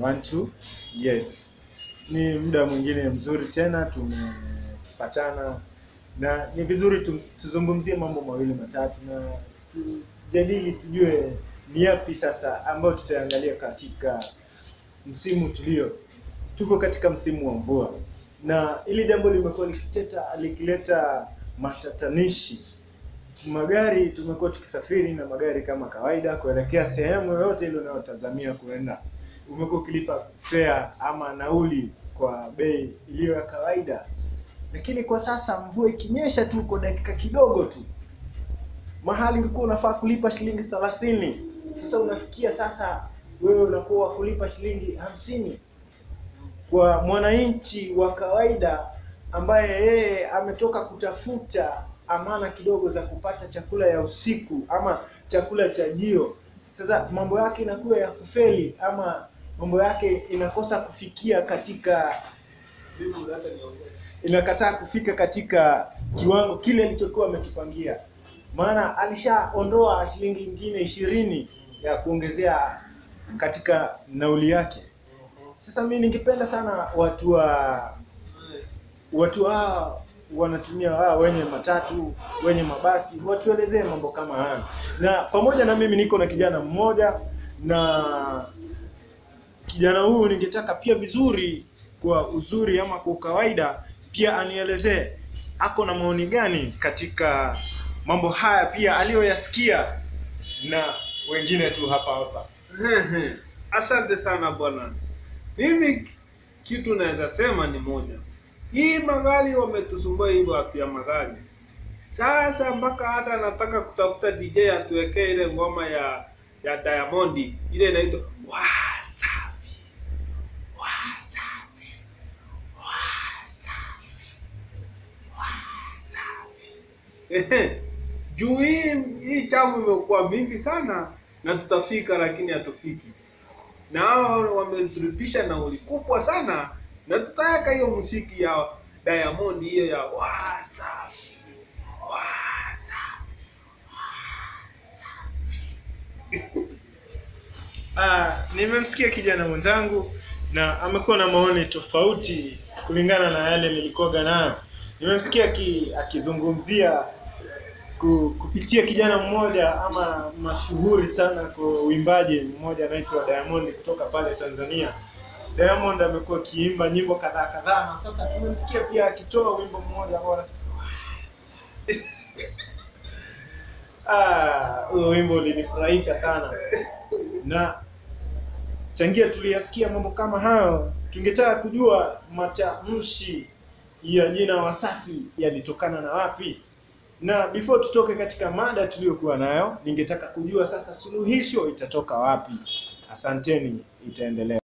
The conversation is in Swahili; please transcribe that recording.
one two. Yes, ni muda mwingine mzuri tena tumepatana, na ni vizuri tu, tuzungumzie mambo mawili matatu na tujadili, tujue ni yapi sasa ambayo tutaangalia katika msimu tulio tuko katika msimu wa mvua, na hili jambo limekuwa likiteta likileta matatanishi. Magari tumekuwa tukisafiri na magari kama kawaida kuelekea sehemu yoyote ile unayotazamia kuenda, umekuwa ukilipa fare ama nauli kwa bei iliyo ya kawaida, lakini kwa sasa mvua ikinyesha tu kwa dakika kidogo tu, mahali ulikuwa unafaa kulipa shilingi thelathini, sasa unafikia sasa wewe unakuwa wa kulipa shilingi hamsini kwa mwananchi wa kawaida ambaye yeye ametoka kutafuta amana kidogo za kupata chakula ya usiku ama chakula cha jio. Sasa mambo yake inakuwa ya kufeli ama mambo yake inakosa kufikia katika inakataa kufika katika kiwango kile alichokuwa amekipangia, maana alishaondoa shilingi nyingine ishirini ya kuongezea katika nauli yake. Sasa mimi ningependa sana watu wa watu hawa wanatumia hawa wenye matatu wenye mabasi watuelezee mambo kama haya, na pamoja na mimi niko na kijana mmoja, na kijana huyu ningetaka pia vizuri, kwa uzuri ama kwa kawaida, pia anielezee ako na maoni gani katika mambo haya pia aliyoyasikia na wengine tu hapa hapa. Asante sana bwana. Mimi kitu naweza sema ni moja, hii magari wametusumbua hii watu ya magari sasa, mpaka hata nataka kutafuta DJ atuwekee ile ngoma ya ya Diamond ile inaitwa Wasafi Wasafi Wasafi Wasafi. Ehe, juu hii hii chamu imekuwa mingi sana na tutafika, lakini hatufiki na hao wametulipisha nauli kubwa sana, na tutaweka hiyo muziki ya Diamond hiyo ya Wasafi Wasafi Wasafi. Ah, nimemsikia kijana mwenzangu na amekuwa na maoni tofauti kulingana na yale nilikuwaga nayo. Nimemsikia aki- akizungumzia ku, kupitia kijana mmoja ama mashuhuri sana kwa uimbaji mmoja anaitwa Diamond kutoka pale Tanzania. Diamond amekuwa akiimba nyimbo kadhaa kadhaa, na sasa tumemsikia pia akitoa wimbo mmoja ambao anasema ah, huo wimbo ulinifurahisha sana na changia tuliyasikia mambo kama hayo, tungetaka kujua matamshi ya jina Wasafi yalitokana na wapi. Na before tutoke katika mada tuliyokuwa nayo, ningetaka kujua sasa suluhisho itatoka wapi. Asanteni, itaendelea.